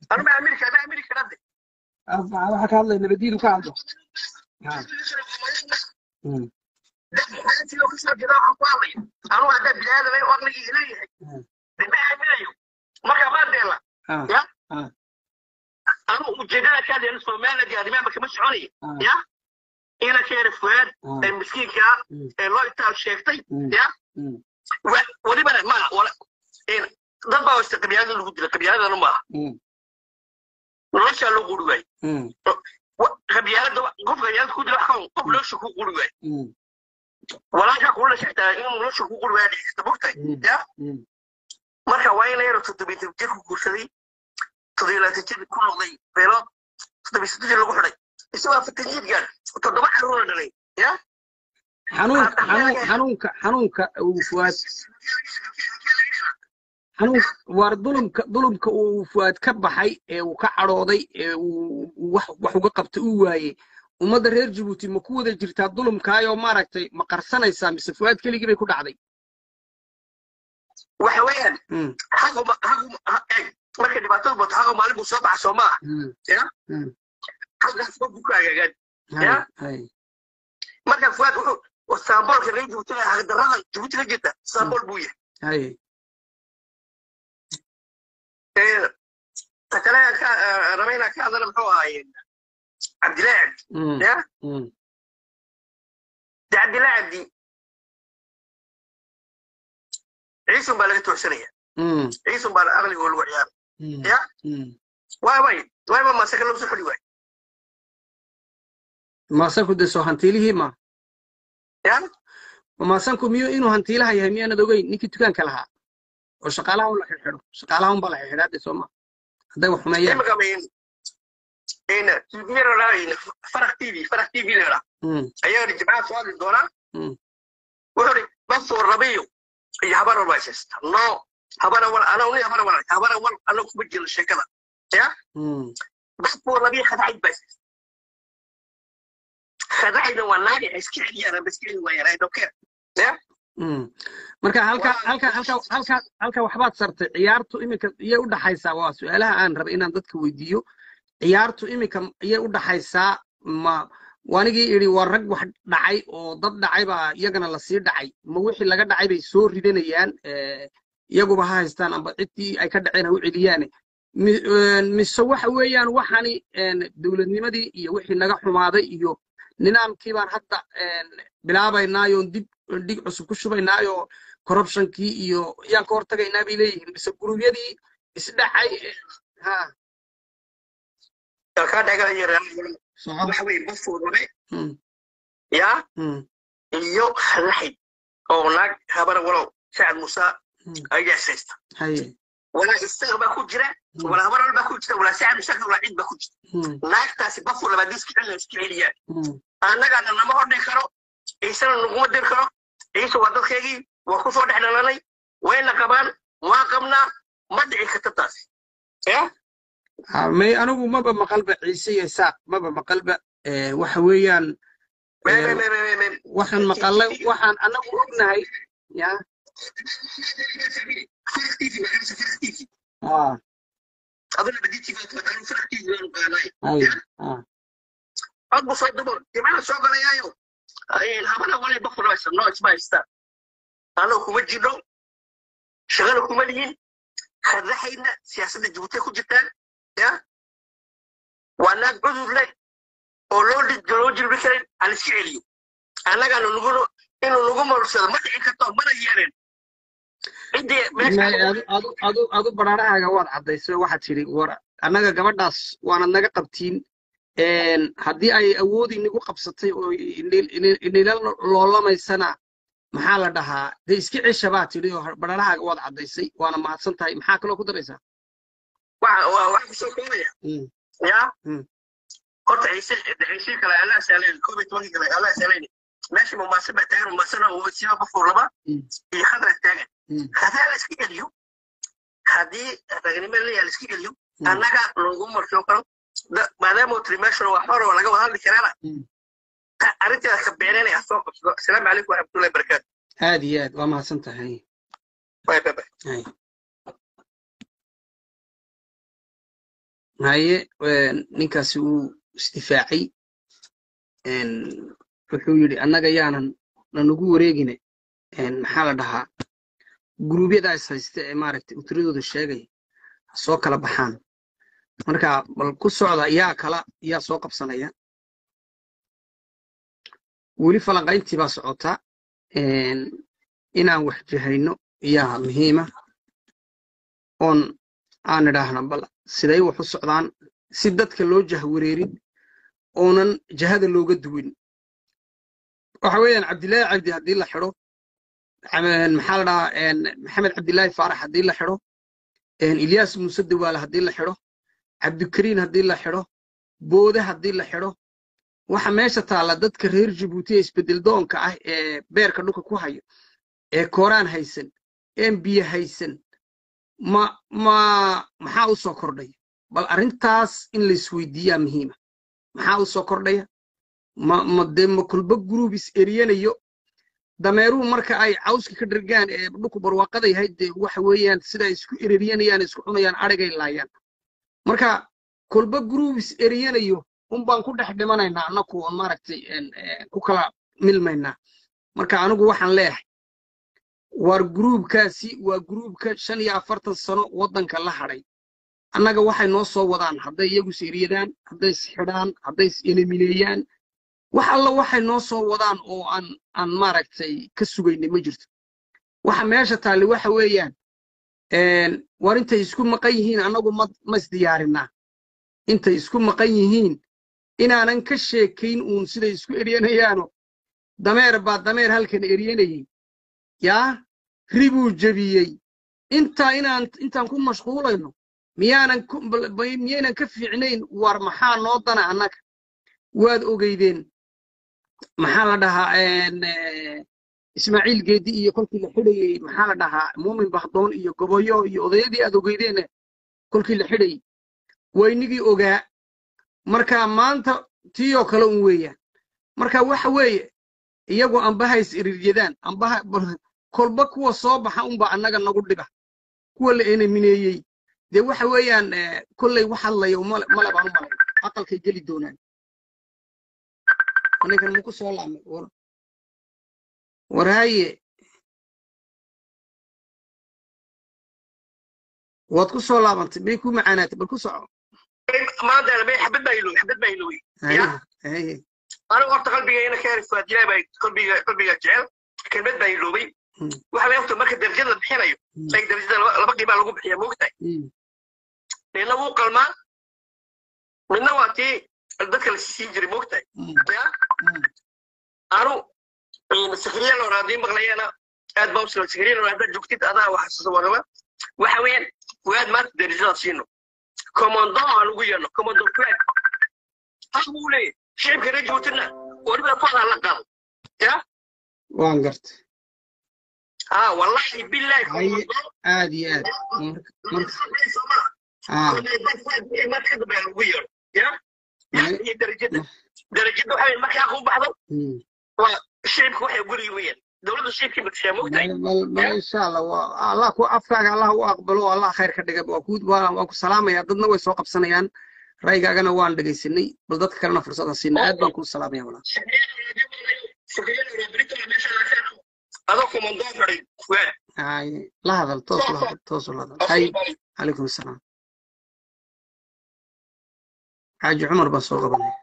anuma amerika ana amerika hadde waxaa ka hadlaya nabadiidu ka hadlo Ha. Mm. sidoo kasoo jeeda waxaan ku hadlaya anugu haddaa biniaadamay oo aqligii leeyahay Mm. de ma aaminayo marka maadeela Ha. ya Ha. anu ujeedada ka hadlayna somaliland iyo arrimaha kama soconaya Ha. ya ina keena fuaad Ha. ee miskiinka ah Mm. ee loo itaal sheegtay Mm. ya Mm. wa- welibana ma wala een, dad baa wasta qabyaalada lagu dila qabyaaladana maaha Mm. noloshaa loo quri waaye Mm. Wa- qabyaalada wa- qof qabyaalada ku dila wax ka qof nolosha ku quri waaye Mm. walaalkaa kula dhashextaa inuu nolosha ku quri waaya dhexista mogtahay Mm. ya Mm. marka waa ina yaro toddobiitan jir ku guursaday toddobiilaatan jir ku noqday beelood toddobiy soddon jir lagu xidhay isagoo afartan jir gaar toddoba caruura dhalay ya xanuun xanuun xanuunka xanuunka uu fuaad xanuun waar dulumka dulumka uu fuaad ka baxay ee uu ka cadhooday ee uu uu wax wax uga qabta uu waayey ummadda reer jabuuti ma ku wada jirtaa dulumkaayoo maaragtay ma qarsanaysaa mise fuaad keligii bay ku dhacday waxa weeyaan Mm, haguma haguma ha- eeg markay dhibaatadu bato haga maalin buu soo baxa soo maaha mm, ya mm. halkaas buu ku agaagaan Hay, Ya. hay. marka fuaad wuxuu saamboolka reer jabuuti hagdarrada jabuuti ka jirta saambool buu yahay hay Ee, ta kale aan ka eh, raba inaan ka hadlana muxuu ahaaye cabdilaahi cabdi Mm, ya mm, de cabdilaahi cabdi ciisun baa laga toogsanaya mm, ciisun baa aqligoo lagu ciyaara mm, ya mm. waay way wayba masaka lagu soo xidhi waay maasanku de soo hantiilihii ma ya maasanku miyo inuu hantiilaha yahay miyaanad ogeyn ninkii dukaanka lahaa oo shaqaalaha un la xidhxidho shaqaalaha unbaa la xidhxidhaa de sooma hadday wax xumeeyaan imika mayn in tviyada laa farak tv farak tv leeraa Mm, ayaa ri jimcaha soo hadli doonaa Mm. wuxuu ri basoo rabiyo iyo habara walbaashaysta no habara wal ana uni habara wal habara wal ana kuma jiro sheekada ya mm, basoo rabiyo khadacid baashaysta khadacida waa naagi ay iska celiyaan bas celi waayaan i don't care ya mm. marka halka Waa- halka halka halka halka waxbaad sartay ciyaartu iminka iyay u dhaxaysaa waa su-aalaha aan rabay inaan dadka weydiiyo ciyaartu iminka iyay u dhaxaysaa ma wanigii idhi waa rag wax dhacay oo dad dhacay baa iyagana lasii dhacay ma wixii laga dhacay bay soo ridanayaan eh, iyaguba ha haystaan amba ciddii ay ka dhaceen ha u celiyaane Mi- een, mise waxa weeyaan waxani een, dowladnimadii iyo wixii naga xumaaday iyo nidaamkii baan hadda een, bilaabaynaayo dib dhig cusub ku shubaynaayo corruptionkii iyo yaan ka hortagaynaa bay leeyihiin mise gurubyadii isdhacay eh, ha kaa dhagalaya soco waxa weye basoo rabe Mm, ya mm, iyo khadaxid oo naag habara walow sacad musa mm. ayaa haysta haye walaa isaga baa ku jira Mm, walaa habara baa ku jira walaa sacad musa walaa cid baa ku jira mm, naagtaasi bafur labaad iska celina iska celiyaan mm. annagaana nama hordhi karo ciisena naguma dir karo ciise waa dadkaygii waa kusoo dhex dhalanay wayna qabaan waa qabnaa ma dhici karta taasi ya Ha, may anigu maba maqalba ciise iyo isaaq maba maqalba eh, waxa weeyaan Me- eh, me- me- me- me- me- waxaan maqalay waxaan anagu ognahay ya First TV, waxaa first TV. ah aduna badi TV waa taqaanaa, first TV waan ogaanay. haye ah cod buu soo dubo jimcada soo galayaayo habana wali bafur haysta no isma haystaan anoo kuma jirno shaqana kuma lihin khadaxayna siyaasadda jabuuti ku jirtaan ya waa naag cudur leh oo loo dhi- loo jirbi karin aan iska celiyo annagaana nugunu inuu nagu marursado ma dhici karto mana yeelin ciddii may meesha adu adu adu adu baraarahaaga waad caddaysay waxaad tidhi war annaga gabadhaas waanad naga qabtiin een, haddii ay awoodi nagu qabsatay oo inil- inil- inila loolamaysana maxaa la dhahaa dee iska cesha baa tidhi oo baraarahaaga waad caddaysay waana mahadsan tahay maxaa kaloo ku daraysaa waxa waa- waxa kusoo koobaya Mm, ya Mm. horta ciise ciise kale allah saaleen koob iyo tobankii kale allah saaleen meesha mumaase baa taagan mumaasena uu siba bafur laba Mm. iyo khadra taagan Mm. hadaa la iska geliyo haddii ragnimo leeyaha la iska geliyo Mm. annaga lagu marsho karo da- maadaama uu tiri meeshan wax hore oo laga wada hadli karaana Mm. ta- arrinteeda ka beenanaya soo qabsado asalaamu calaykum waraxmatullahi barakaatu aad iyo aad waa mahadsan tahay bye bye bye Hay. haye ninkaasi wuu isdifaacay wuxuu yidhi annaga yaanan nanugu wareegine maxaa la dhahaa guruubyada is haysta ee maaragtay utiradooda sheegaya ha soo kala baxaan marka bal ku socda yaa kala yaa soo qabsanaya weli falanqayntii baa socota inaan wax jahayno yaa muhiima oon aan idhaahno bal siday wax u socdaan si dadka loo jahwareerin oonan jahada looga duwin waxa weeyaan cabdillaahi cabdi haddii la xidho maxaa la dhahaa maxamed cabdillaahi faarax haddii la xidho ilyaas muuse dawaale haddii la xidho cabdikariin haddii la xidho boode haddii la xidho waxa meesha taalla dadka reer jabuuti ee isbedel doonka ah ee beerka dhulka ku hayo ee kooraan haysan een biyo haysan ma ma maxaa u soo kordhaya bal arrintaas in laisweydiiyaa muhiima maxaa u soo kordhaya ma ma dee ma kulba guruub is eriyanayo dameeruhu marka ay cawska ka dhargaan ee dhulku barwaaqada yahay dee waxa weeyaan sida isku ereryanayaan isku cunayaan adhigay laayaan marka kulba guruub is eriyanayo un baan ku dhex dhimanaynaa annaku oon maaragtay ku kala milmaynaa marka anigu waxaan leeyahay waar guruubkaasi waa guruubka shan iyo afartan sano waddanka la hadhay annaga waxay noo soo wadaan hadday iyagu is eriyadaan hadday is xidhaan hadday is enemineeyaan wax alla waxay noo soo wadaan oo aan aan maaragtay ka sugaynay ma jirto waxa meesha taalli waxa weeyaan war intay isku maqan yihiin annagu ma ma isdiyaarinaa intay isku maqan yihiin inaanan ka sheekayn uun siday isku eryanayaano dameer baa dameer halkan eryanayey yaa ribuu jebiyey intaa inaan intaan ku mashquulayno miyaanan miyaynan ka fiicnayn war maxaa noo dana annaga waad ogeydeen maxaa la dhahaa ismaaciil geedi iyo kolkii la xidhayey maxaa la dhahaa muumin bahdoon iyo goboyo iyo odayadii aad ogeydeene kolkii la xidhayey waynigii ogaa marka maanta tiiyoo kale un weeyaan marka waxa weeye iyagu ambaha is iriryadaan ambaha kolba kuwa soo baxa unba annaga nagu dhiba kuwa la enemineeyey dee waxa weeyaan kolley wax hadlayo male baan u malay aqalkay geli doonaan ninkan muku soo laamay war war haye waad ku soo laabantay may ku macaanaatay bal ku soco maanta bay xabad baa ilooy xabad baa ilooy haye anigu horta qalbigayna ka heri faadilaa baa qalbiga qalbiga jecel kelmad baa iloobay waxa la ogta marka darajada la bixinayo ay darajada laba qiibaa lagu bixiya moogtahay midna wuu qalmaa midna waa tii dadka la siin jiray moogtahay anu sakriya loo raadii maqlayana aad baa usoo sakriya loo haddaad joogtid adaa waxasuusa warama waxa weeyaan waad maanta darajadaad siino commando aan ugu yeelno commando flag hal buu leeyahy shicibka reer jabuutina weliba fadaa la qaado ya waan gartay ha wallahi billahi commando aad iyo aad marka dambe aan ugu yeelno ya iyo darajada darajada waxa markaa ku baxdo waa shicibka waxay gurigi weyaan dowladda shicibkii batishaa mogtahay bal insha allah waa allah ku afkaaga allah u aqbalo allah khayr ka dhiga waa ku waa ku salaamaya dadna way soo qabsanayaan ra'yigaagana waan dhegaysanay bal dadka kalena fursada siina aad baan kuu salaamaya walaa adoo komandoo fadhay fugaad haye la hadal toos la hadal toos la hadal hay calaykum asalaam xaaji cumar baan soo qabanaya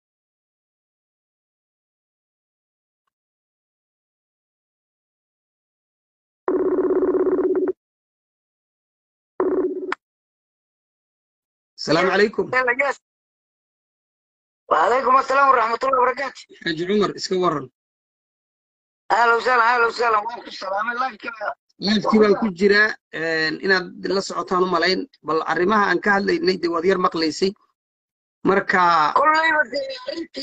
السلام عليكم وعليكم السلام ورحمة الله وبركاته حاج عمر اسكا ورن أهلا وسهلا أهلا وسهلا وعليكم السلام الله كذا laifkii baan ku jiraa inaad la socotaan u malayn bal arrimaha aan ka hadlaynay dee waad yar maqlaysay marka كليبا أنتي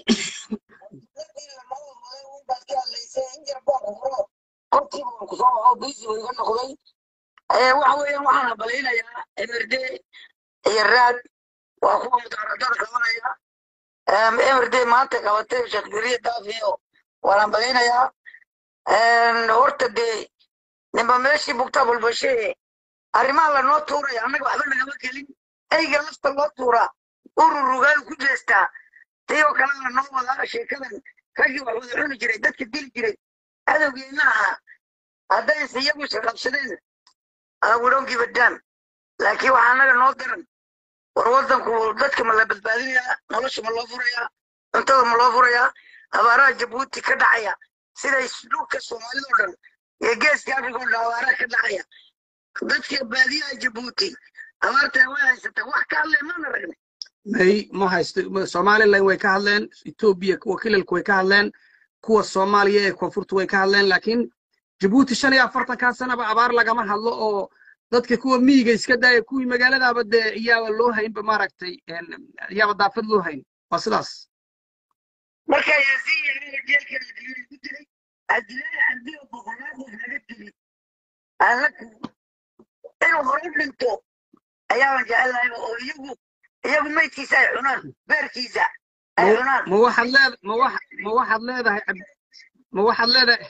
قلتي بقصة أو بيزي ويقول لك وي waxa weeyaan waxaan balaynayaa emerde iyo raad waa kuwa mudaaradada qabanaya emerde maanta qabatay shaqgiriya daafiyo waanaan balaynayaa horta dee ninba meeshii bugtaa balbashee arrimaha lanoo tuuraya annaga waxba nagama gelin eyga lafta loo tuuraa ururugaay ku jeestaa tiyoo kalena noo wadaa sheekadan raggii wax wada cuni jiray dadka dili jiray cadowgeena ahaa haddayse iyagu isqabsadeen we don't give a damn laakiin waxaa annaga noo daran war waddanku dadka ma la badbaadinayaa nolosha ma loo furayaa cuntada ma loo furayaa abaaraha jabuuti ka dhacaya siday dhulka soomaalida oo dhan iyo geeska africa oo dhan abaaraha ka dhacaya dadka baadiyaha jabuuti abaartaa way haysataa wax ka hadlay maana ragnay may ma haysto somaliland way ka hadleen etoobiya kuwa kilalku way ka hadleen kuwa soomaaliya ee koonfurta way ka hadleen laakiin jabuuti shan iyo afartankaa sanaba abaar lagama hadlo oo dadka kuwa miyiga iska daaya kuwii magaaladaaba dee iyaaba loo haynba maaragtay iyaaba daafad loo hayn waa sidaas marka yaasiin yaraga jeelkan adilaa ku jiray adilaa cabdiga boqolaadoood laga dili allaku inuu hore u dhinto ayaaban jecelahay oo iyagu iyagu maydkiisa ay cunaan beerkiisa ay cunaan ma waxaad leed ma wax ma waxaad leedahay ma waxaad leedahay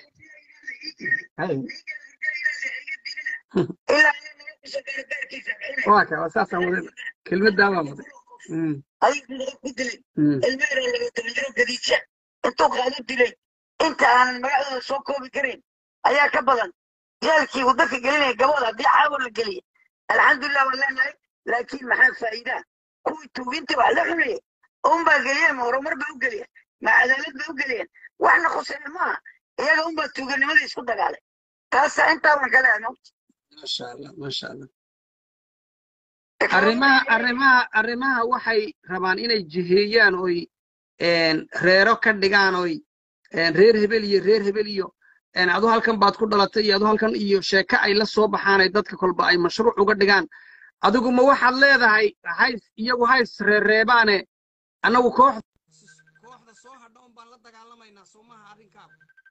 ilaa naga kusoo gaaro beerkiisa waa ka waa saasaan wadeen kelmaddaabaa waday ayuu naga ku dilay ilmeera laga tabajiro gadiija intuu qaado dilay inta aanan magacdooda soo koobi karin ayaa ka badan jeelkii uu dadka gelinaya gabooda haddii caawa la geliya alxamdulilah waan leenahay laakiin maxaa faa'iidaa kuwii tuugintii wax la cunayay unbaa geliyeen ma horumar bay u geliyeen ma cadaalad bay u geliyeen waxna khuseeya maaha iyaga unbaa tuuganimadii isku dagaalay taasa intaa waan ka leeyahay mawt maasha allah maasha allah arrimaha arrimaha arrimaha waxay rabaan inay jiheeyaan oy reero ka dhigaan oy reer hebel iyo reer hebel iyo adu halkan baad ku dhalatay iyo adu halkan iyo sheeko ay la soo baxaanay dadka kolba ay mashruuc uga dhigaan adigu ma waxaad leedahay hays iyagu hays reereebaane annagu koox kooxda soo hadha un baan la dagaalamaynaa soo maha arrinkaa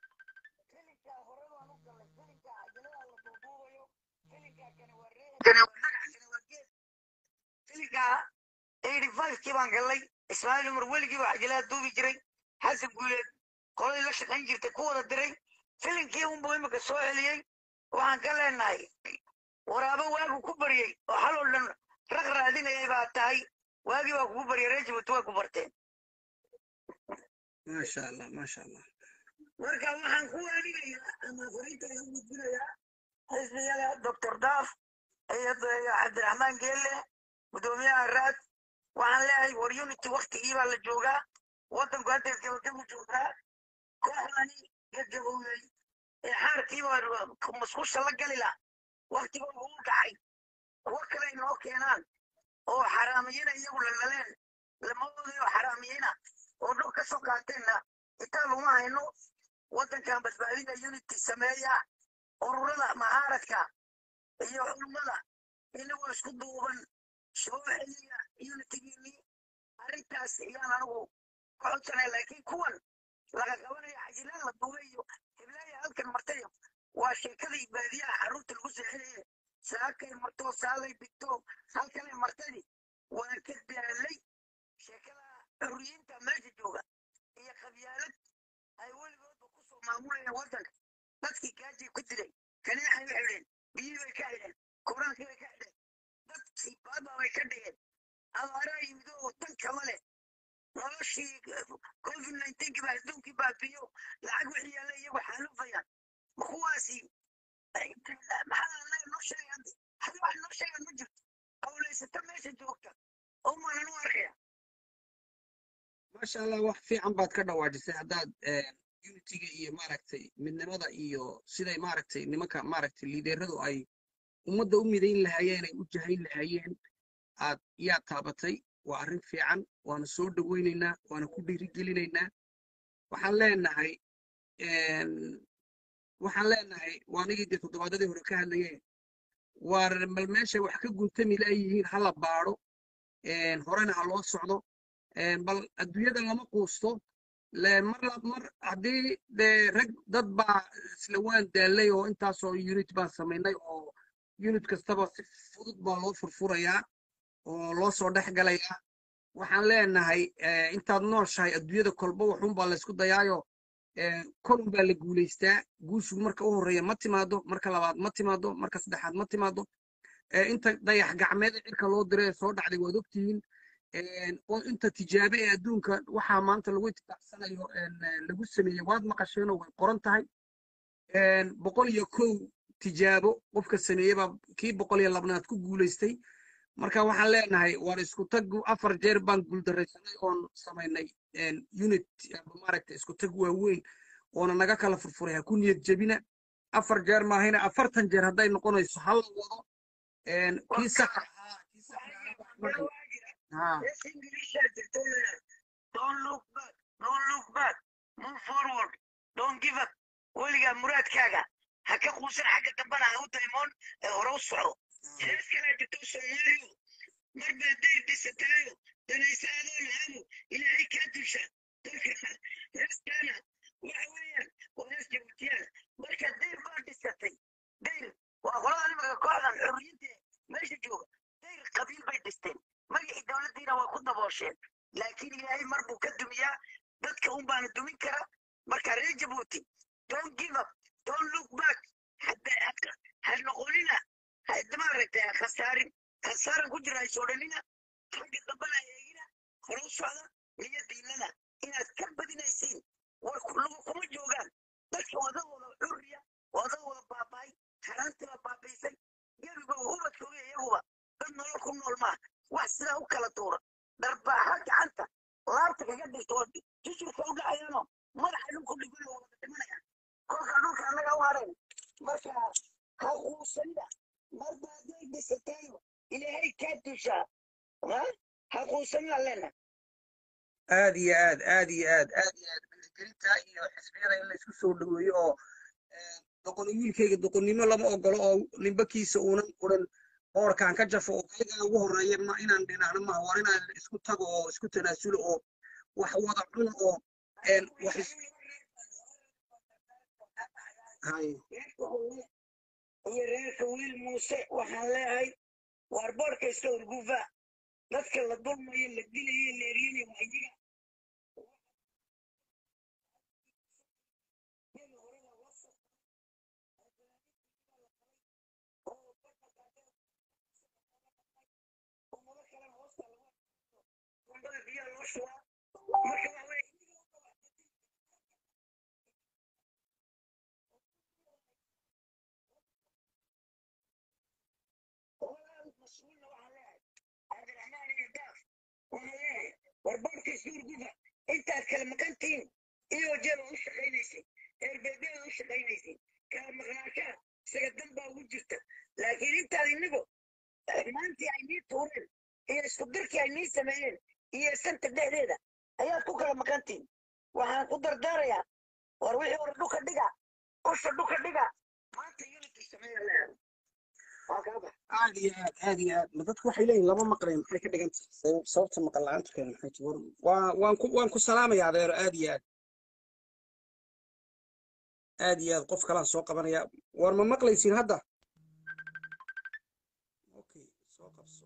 filinkaa eighty fivekii baan gallay ismaaciil umar weligii baa cajalada duubi jiray xasan guuleed qoladii la shaqayn jirtay ku wada diray filinkii unbuu imika soo celiyey waxaan ka leenahay waraabo waagu ku baryey oo xaloo dhan raq raadinayay baa tahay waagii baa kugu baryay reer jibuuti way ku barteen maasha allah maasha allah marka waxaan ku waaninayaa ama fariinta igu gudbinayaa xisbiyada doctor daaf iyo cabdiraxmaan geelle gudoomiyaha raad waxaan leeyahay war unity waktigii baa la joogaa waddanku haddeed gabagabu joogaa kooxdani gagabowday ee xaarkiiba musqusha la gali la waktigooda uu dhacay kuwo kale inoo keenaan oo xaraamiyina iyagu lalaleen lamadooda oo xaraamiyina oo dhul ka soo qaateenna intaa luma hayno waddankan badbaadina unity sameeya ururada macaaradka iyo culummada inagoo isku duuban soo celiya unitygiinii arrintaas ayaan anigu ka codsanaya laakiin kuwan laga qabanaya cajilaan la duubay iyo heblaaya halkan martayo waa sheekadii baadiyaha carruurta lagu seexinaye saakay marto saalay bigto halkanay martadi waan ka daalay sheekada xurriyiinta meesha jooga iyo qabyaalad ay weligoodba ku soo maamulayaan waddanka dadkii gaajay ku dilay kaneexay u xidheen biyii bay ka xidheen kuraankii bay ka xidheen dadkii baaba bay ka dhigeen abaaraa yimid oo dan kama leh noloshii covid nineteenkii baa adduunkii baabiyo lacag wixii yaalla iyagu xaalufayaan ma kuwaasi maxaa anaga noo sheegaan hadi wax noo sheegaan ma jirto hawlaysata meesha joogta oo maanan u arkaya maasha allah wax fiican baad ka dhawaajisay haddaad unitiga iyo maaragtay midnimada iyo siday maaragtay nimanka maaragtay liideradu ay ummadda u midayn lahaayeen ay u jahayn lahaayeen aad yaa taabatay waa arrin fiican waana soo dhowaynaynaa waana ku dhiirigelinaynaa waxaan leenahay waxaan leenahay waa anigii dee toddobaadadii hore ka hadlayeen waar bal meeshay wax ka guntami laayihiin hala baadho horena ha loo socdo bal adduunyada lama quusto mar mar haddii dee rag dad baa isla waan daallay oo intaasoo unit baan samaynay oo unit kastaba si fudud baa loo furfurayaa oo loo soo dhex galayaa waxaan leenahay intaad nooshahay adduunyada kolba waxun baa laysku dayaayo kolun baa la guulaystaa guushigu marka u horreeya ma timaado marka labaad ma timaado marka saddexaad ma timaado inta dayax gacmeed ee cirka loo diray ee soo dhacday waad ogtihiin oo inta tijaabe ee adduunka waxaa maanta lagu itibaacsanayo lagu sameeyey waad maqasheenoo way qoran tahay boqol iyo kow tijaabo qofka sameeyey baa kii boqol iyo labnaad ku guulaystay marka waxaan leenahay waan isku tag afar jeer baan guuldaraysanay oon samaynay unit maaragta isku tag waaweyn oona naga kala furfuray ha ku niyad jebina afar jeer maahayna afartan jeer hadday noqonayso hal wado kii saxa weligaa muraadkaaga ha ka quusan xagga dambana ha u daymoon ee hore u soco hees kalaa jirto soomaaliyo mar baa dayr dhisataayo danaysa adoo lahabu ilaahay kaa dusha dalka heestaana waxa weeyaan waa hees jabuutiyaan marka dayr baa dhisatay dayr waa qolada nimanka kooxdan xorriyinta meesha jooga dayr qabiil bay dhisteen magacii dowladdiina waa ku daboosheen laakiin ilaahay mar buu ka dumiyaa dadka un baana dumin kara marka reer jabuuti don't give up don't look back ha noqonina maaragtay ha khasaarin khasaaran ku jira haysoo dhanina xagga dambana eegina hore u socda iyo diinada inaad ka badinaysiin war lagu kuma joogaan dadka wadahooda xurriya wadahooda baaba'ay haraantiba baabaysay gebiga ubadkooga iyaguba dad nolol ku nool maa wax sidaa u kala duura dharbaaxa gacanta laabta kaga dhigto oo jujurka u dhacayaano madaxa dhulku dhigana wada dhimanaya kolka dhulka annaga u hareen marka ha quusanida marba hadday dhisatayo ilaahay kaa dushaa ha quusanida leena aad iyo aad aad iyo aad aad iyo aad dhiirigelinta iyo xisbiyada in la isku soo dhaweeyo oo doqoni wiilkayga doqonnimo lama ogolo oo nimbakiisa uunan odhan boorkaan ka jafo oo kaygaa ugu horreeya ma inaan dhinacno maha war inaan isku tago oo isku tanaasulo oo wax wada cuno oo wax iyo reerka wiil muuse waxaan leeyahay waar boorka iska horgufa dadka la dulmayo la dilayo la eryanay waa iyaga marka waa مسؤولنا وعلاه عبد الرحمن يداف وعلاه والبركة سورجوفا انت هتكلم مكانتين ايه وجهه وش خينيسي البيبي وش خينيسي كان مغناكا سيقدم با وجهته لكن انت النبو ما انت عيني تورين هي اسكدرك عيني سمين هي سنت الدهديدة هي كوكا مكانتين waxaan ku dardaarayaa war wixii hore dhulka dhiga usha dhulka dhiga maanta unity sameeya leeyahay aad iyo aad aad iyo aad ma dadku waxay leeyihin lama maqlayn maxay ka dhigan tahay sababta maqal la-aanta keena maxay tahay war waa waan ku waan ku salaamaya adeero aad iyo aad aad iyo aad qof kalaan soo qabanaya war ma maqlaysiin hadda okay soo qabso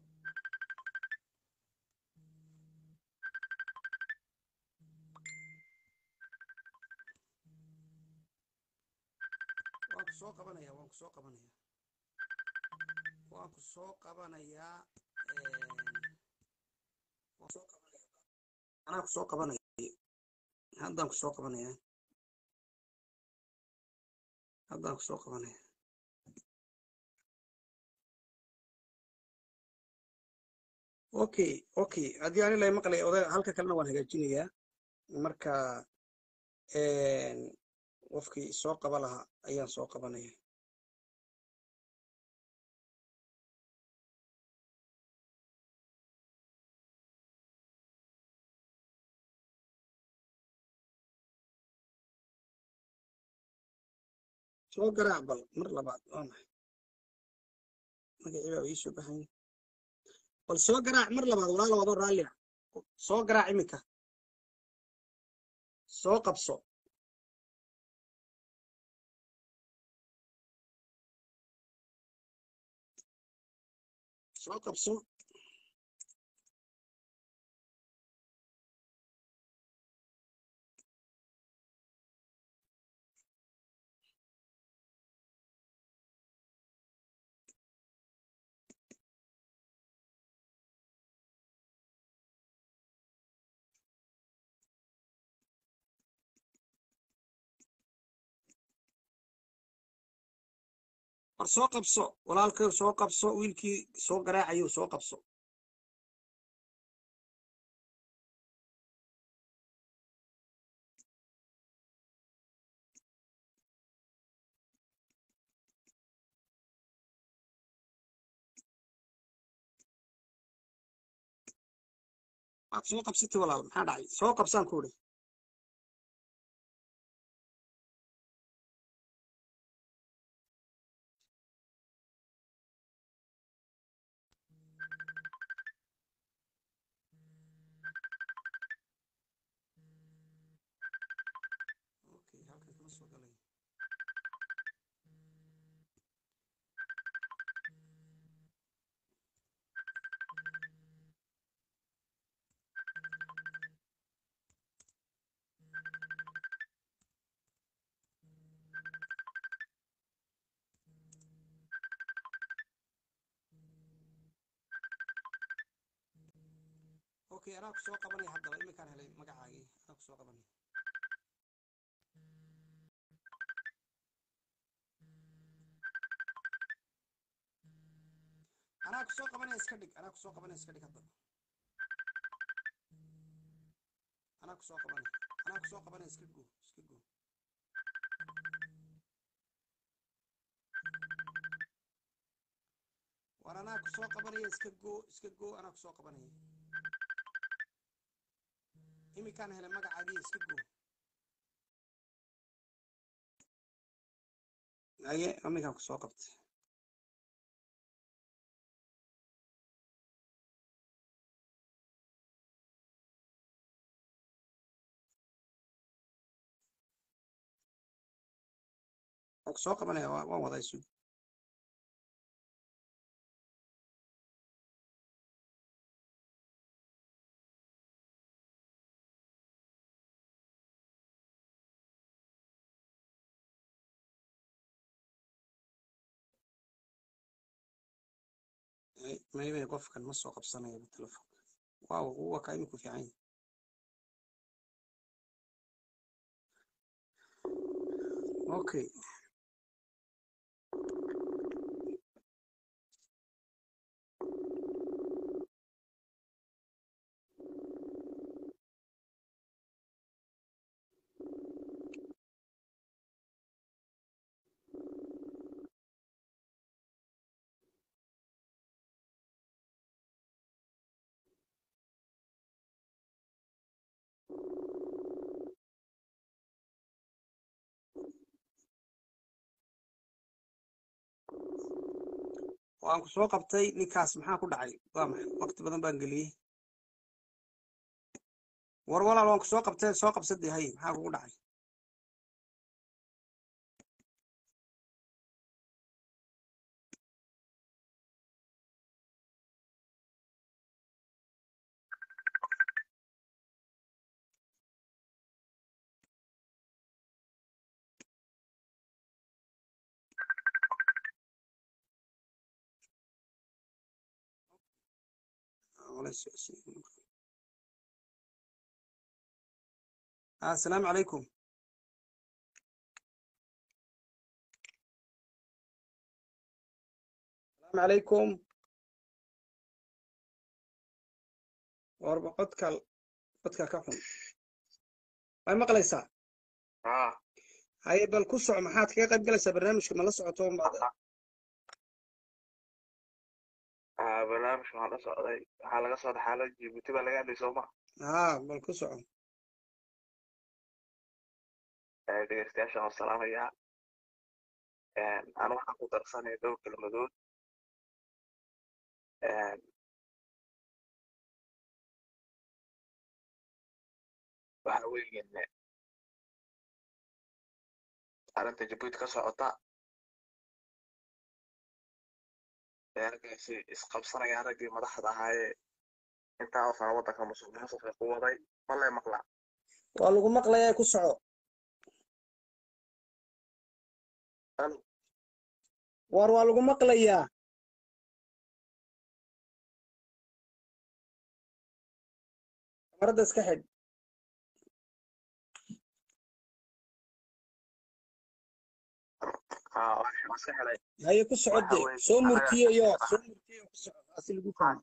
waan ku soo qabanaya waan ku soo qabanaya waan ku soo qabanayaa waan soo qabanaya anaa ku soo qabanaya haddaan ku soo qabanaya haddaan ku soo qabanaya okay okay haddii ani lay maqlaya oday halka kalena waan hagaajinayaa marka qofkii soo qaba lahaa ayaan soo qabanaya soo garaac bal mar labaad waa maxay magacii baa ii soo baxay bal soo garaac mar labaad walaalo wadoo raalli ah soo garaac iminka soo qabso soo qabso war soo qabso walaalkay soo qabso wiilkii soo garaacayo soo qabso waad soo qabsatay walaal maxaa dhacay soo qabsaan ku idhi okay halkan kama soo galay okay anaa ku soo qabanaya haddaba iminkaan helay magacaagii anaa ku soo qabanaya anaa ku soo qabanaya iska dhig anaa ku soo qabanaya iska dhig hadda anaa ku soo qabanaya anaa ku soo qabanaya iska go iska go war anaa ku soo qabanaya iska go iska go anaa ku soo qabanaya iminkaan helay magacaagii iska go aye iminkaan ku soo qabtay waan ku soo qabanaya waa- waan wadaa isugu Ay, maybe qofkan ma soo qabsanayo telefoonka waaw uwa kaa iminku fiican yahay okay waan ku soo qabtay ninkaas maxaa ku dhacay waa maxay waqti badan baan geliyey war walaal waan ku soo qabtay soo qabsadii hay maxaa kugu dhacay Wala socodsiin. Ah, asalaamu calaykum asalaamu calaykum warba codka codka ka xun way maqlaysaa haa haye bal ku soco maxaad kaga qayb galaysaa barnaamijka ma la socoto maad haa barnaamijka waxaan la socday waxaa laga soo dhaxaalay jibuuti baa laga hadlay sooma haa bal ku soco dhegeystayaasha waan salaamayaa anu waxaan ku darsanaya dhowr kelmadood waxa weeyaan arrinta jabuuti ka socota reerkaasi isqabsanayaan raggii madaxda ahaayee intaa oo sana waddanka musuq maasuqa ku waday ma lee maqlaa waa lagu maqlayaa ku soco Alo. war waa lagu maqlayaa kamarada iska xidh aa waan iska helay haye ku waxa socode weeye soo annaga murtiyeyo ka soo murtiyeyo ku soco asi lagu fahmo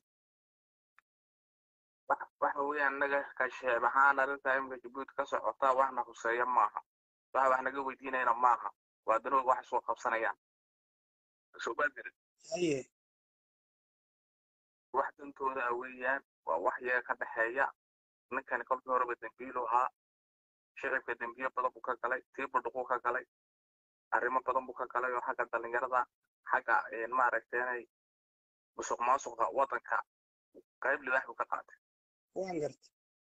wax- waxa weeye annaga ka sheeb ahaan arrinta imika jabuuti ka socota waxna huseeya maaha waxa wax naga weydiinayna maaha waa danooga wax isku qabsanayaan soo baadiri haye wax dantooda ah weeyaan waa wax iyaga ka dhexeeya ninkani kolkii horeba dembiilu ahaa shicibka dembiye badan buu ka galay tii budhuquu ka galay arrimo badan buu ka galay oo xagga dhallinyarada xagga een, maaragtay inay musuq maasuqa waddanka qayb libaax buu ka qaatay waan garta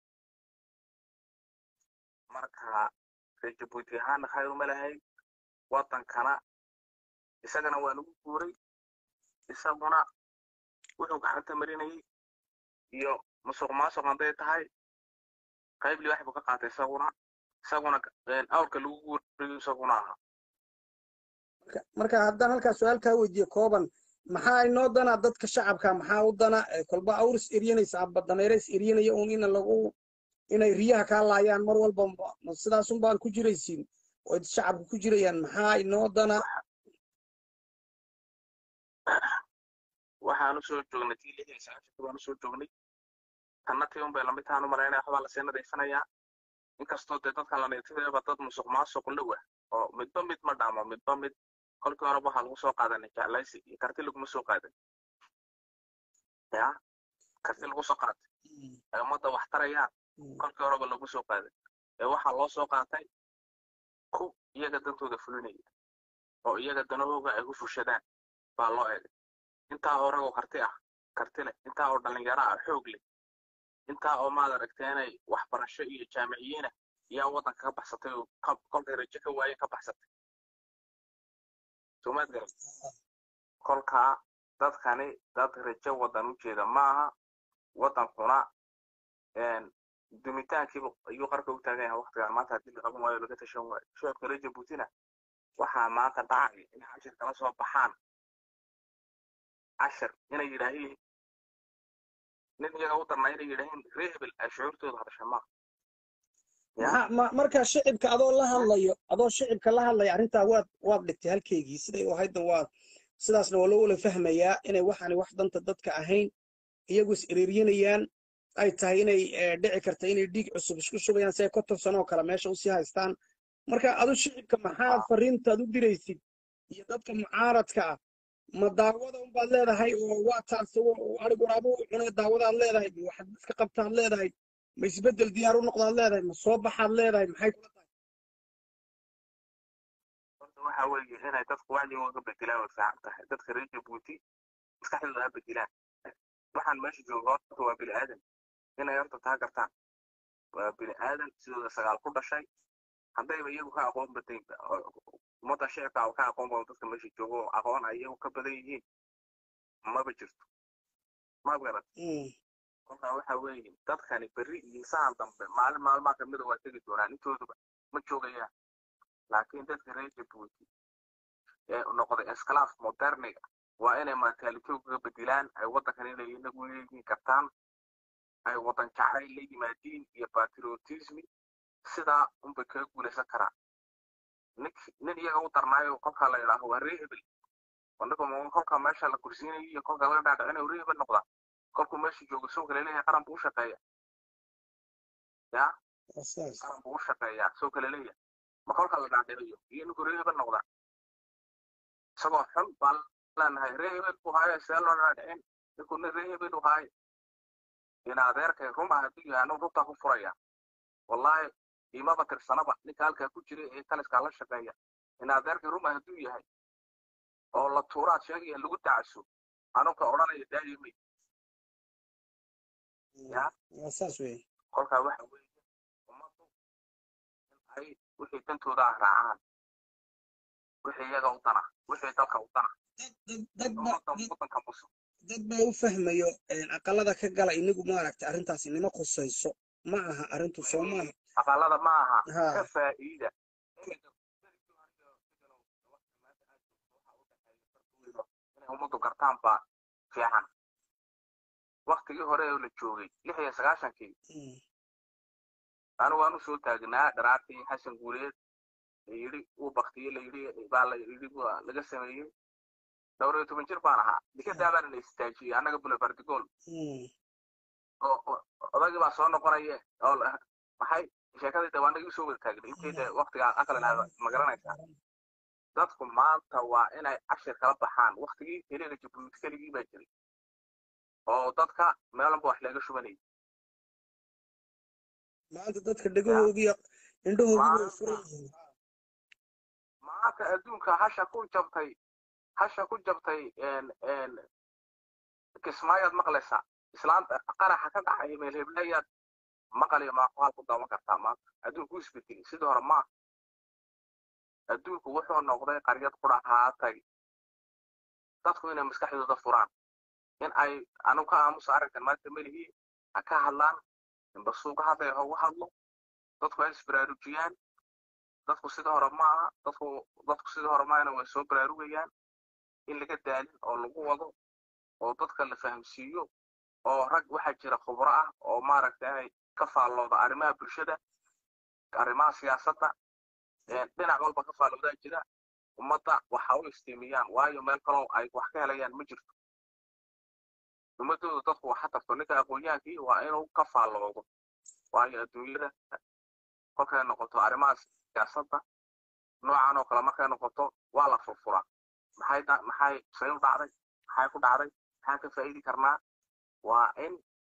marka reer jabuuti ahaana khayr uma lahayn waddankana isagana waa lagu guuray isaguna wuxuu gacanta marinayay iyo musuq maasuq hadday tahay qayb libaax buu ka qaatay isaguna isaguna een, awrka lagu guurayo isaguna ahaa marka marka haddaan halkaa su-aal kaa weydiiyo kooban maxaa inoo dana dadka shacabka maxaa u dana Eh, kolba awris eryanaysa amba dameeres eryanaya un ina lagu inay riyaha kaa laayaan mar walba ma- ma sidaasun baan ku jiraysiin oo shacabka ku jirayaan maxaa inoo dana waxaanu soo joognay tii lixdan sagaashanka baanu soo joognay tanna tii unbay lamid tahaan u malaynaya waxbaa lasii nadiifinayaa inkastoo dee dadkan la nadiifinayaba dad musuq maasuq low ah oo midba mid ma dhaamo midba mid kolkii horeba waxaa lagu soo qaadanay jeclaysi iyo karti laguma soo qaadan ya karti lagu soo qaatay ay ummadda wax tarayaan kolkii horeba lagu soo qaadan ee waxaa loo soo qaatay ku iyaga dantooda fulinaya oo iyaga danahooga ay ku fushadaan baa loo eegay intaa oo ragoo karti ah karti leh intaa oo dhallinyaro ah xoog leh intaa oo maad aragtay inay waxbarasho iyo jaamiciyiina yaa waddanka ka baxsatay oo ka- kolkay rajo ka waayeen ka baxsatay soomaad garan kolkaa dadkani dad rajo waddan u jeeda maaha waddankuna een, dumitaankiiba ayuu qarka u taagan yahay waqtigan maanta haddii la qaban waayo laga tashan waayo shacabka reer jabuutina waxaa maanta dhacay inay cashir kala soo baxaan cashir inay yidhaahiin nin iyaga u darnaa inay yidhaahiin reer hebel ay shucuurtooda hadasha maaha ya maxaa ma- marka shicibka adoo la hadlayo adoo shicibka la hadlaya arrintaa waad waad dhigtay halkeygii siday u ahaydna waad sidaasna waa loo wala fahmayaa inay waxaani wax danta dadka ahayn iyagu is ereeryanayaan ay tahay inay eh, dhici karta inay dhiig cusub isku shubayaan si ay konton sano oo kale meesha usii haystaan marka adu shicibka maxaad fariintaad u diraysid iyo dadka mucaaradka ah ma daawada unbaad leedahay oo waa taas arig waraabo u cunay daawadaad leedahay ma waxaad iska qabtaad leedahay ma isbeddel diyaar u noqdaad leedahay ma soo baxaad leedahay maxay kula tahay horta waxa weeye inay dadku wacdigooga bedelaan way fiican tahay dadka reer jabuuti maskaxdooda ha bedelaan waxaan meesha jooga horta waa bini aadan inay horta taa gartaan waa bini aadan sidooda sagaal ku dhashay haddayba iyagu ka aqoon badan ummadda shicibka ka aqoon badan dadka meesha jooga oo aqoon ay iyagu ka badan yihiin maba jirto ma garat Mm. kolkaa waxa weeye dadkani berri iyo saan dambe maalin maalmaha kamida waa tegi doonaan intooduba ma joogayaan laakiin dadka reer jabuuti ee noqday esclaaf moderniga waa inay mataalitoogga bedelaan ay waddankan inay inagu leeyihiin kartaan ay waddan jacayl la yimaadiin iyo patriotismi sidaa unbay kaga guulaysan karaan nink nin iyaga u darnaayo kolkaa la yidhaaho waa ree hebel wandhaba kolkaa meesha la kursiinayo iyo kolkaa laga dhaadhicinayo ree hebel noqdaa kolkuu meesha joogo soo kale leeyahay qaran buu u shaqeeya ya Waa sidaas. qaran buu u shaqeeyaa soo kale leeyahay ma kolka la dhaadhiciyo iyo ninku ree hebel noqdaa isagoo xun baan leenahay ree hebel buu haayo see loo dhaadhicin ninku nin ree hebel u haayo in adeerkay ruma hadduu yahay anuu runtaa ku furaya wallaahi imaba tirsanaba ninka halkaa ku jira ee taliskaa la shaqeeya in adeerkay ruma hadduu yahay oo la tuuraad sheegaya lagu dacaso anuka odhanaya daayimay ya Waa saas weeye. kolkaa waxa weeye ummaddu in ay wixii dantooda ah raacaan wixii iyaga u dana wixii dalka u dana Dad dad in ba ummadda dad- waddanka musu dad baa u fahmayo een, aqalada ka gala inagu maaragtay arrintaasi nima khusayso ma aha arrintu soo maaha aqalada ma aha ha ka faa'iida iminka inay ummaddu gartaan baa fiican waktigii hore oo la joogay lix iyo sagaashankii Mm. anu waanu soo taagnaa dharaartii xasan guuleed yidhi uu baktiyey la yidhi baa la yidhi waa laga sameeyey dhowr iyo toban jir baan ahaa dikadaa baana la istaajiyey annaga bulebardigool oo oo- odaygii baa soo noqonaya oo la- maxay sheekadii de waa anagii usoo wada taagnay intii de waktigaa aqlinaada ma garanaysaa dadku maanta waa inay cashir kala baxaan waktigii keliga jabuuti keligii baa jiray oo dadka meelanba wax laga shubanayay maanta dadka dhegahoogii indhahoogii way furan yihiin maanta adduunka hasha ku jabtay hasha ku jabtay een een kismaayaad maqlaysaa islaanta qaraxa ka dhacaya meel heblayaad maqaliyo maaqaal ku daawan kartaa maanta adduunku wuu isbedelay sidii hore maaha adduunku wuxuu noqday qaryad qudhahaatay dadku inay maskaxdooda furaan in ay anigu ka aamusa arrinkan maanta melihii ha ka hadlaan inbasuuga hadlay ha uga hadlo dadku ay isbaraarujiyaan dadku sidii hore maaha dadku dadku sidii hore maahana way soo baraarugayaan in laga daalin oo lagu wado oo dadka la fahamsiiyo oo rag waxaa jira khubro ah oo maaragta inay ka faallooda arrimaha bulshada arrimaha siyaasadda een dhinac walba ka faalloodaa jira ummadda waxa u istiimiyaan waayo meel kaloo ay wax ka helayaan ma jirto ummadooda dadku waxa tarto ninka aqoonyahaankii waa inuu ka faalloodo waayo adduunyada kolkay noqoto arrimaha siyaasadda noocan oo kale markay noqoto waa la furfuraa maxay da- maxay say u dhacday maxay ku dhacday maxaan ka faa'iidi karnaa waa in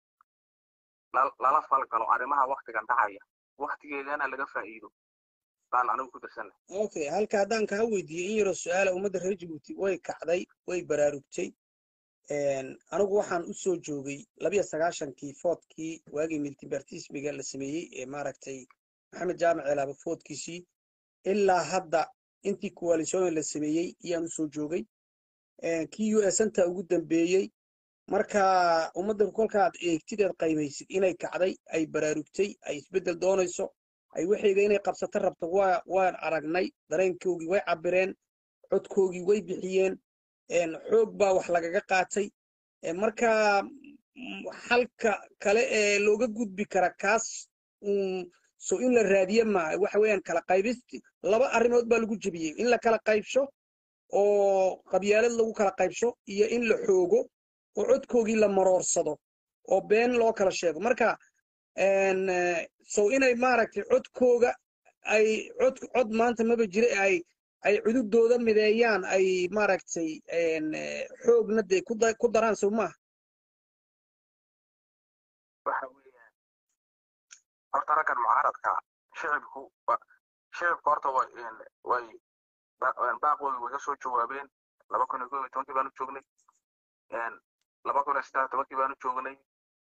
lal- lala falgalo arrimaha waktigan dhacaya waktigeedana laga faa'iido baan anigu ku dirsanay okay halka haddaan kaa weydiiyey in yaroo su-aala ummadda reer jabuuti way kacday way baraarugtay Een, anigu waxaan u soo joogay labiyo sagaashankii foodkii waagii miltibartismiga la sameeyey ee maaragtay maxamed jaamac elaaba foodkiisii ilaa hadda intii coalition la sameeyey ayaan u soo joogay Een, kii u s anta ugu dambeeyey marka ummadda kolkaad eegtideed qaymaysid inay kacday ay baraarugtay ay isbeddel doonayso ay waxayga inay qabsato rabto waa waan aragnay dareenkoogii way cabireen codkoogii way bixiyeen een, xoog baa wax lagaga qaatay Een, marka mm, xalka kale ee looga gudbi kara kaas uun so in la raadiye maaha waxa weeyaan kala qaybisti laba arrimood baa lagu jebiyey in la kala qaybsho oo qabyaalad lagu kala qaybsho iyo in la xoogo oo codkoogii la maroorsado oo been loo kala sheego marka een, eh, so inay maaragtay codkooga ay cod cod maanta maba jira ee ay ay cududooda mideeyaan ay maaragtay een, eh, xoogna dee ku da- ku daraan sow maaha waxa weeyaan horta raggan mucaaradka shicibku wa- shicibku horta way een, way ba- een, baaqooda way ka soo jawaabeen laba kun iyo kow iyo tobankii baanu joognay een, laba kun iyo saddex iyo tobankii baanu joognay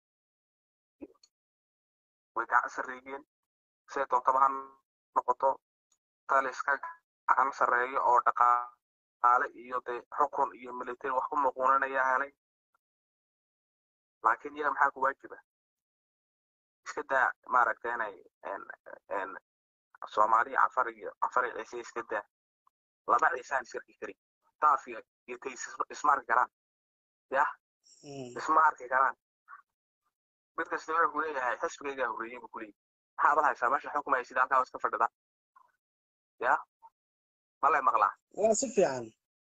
way gacan sarreeyeen siday doontaba ha noqoto taliska gacan sarreeyo oo dhaqaale iyo dee xukun iyo military wax ku muquunanaya helay laakiin iyaga maxaa ku waajiba iska daa maaragta inay een een soomaaliya cafar iyo cafar iyo ciise iska daa laba ciisaan isarki karin taaf iyo iyo tays isma arki karaan yah Mm. isma arki karaan mid kasta wuxuu ku leeyahay xisbigaygaa horreeyey buu ku leeyahay maxaabad haysaa meesha xukumaysid halkaa waa iska fadhida ya malay maqlaa waa si fiican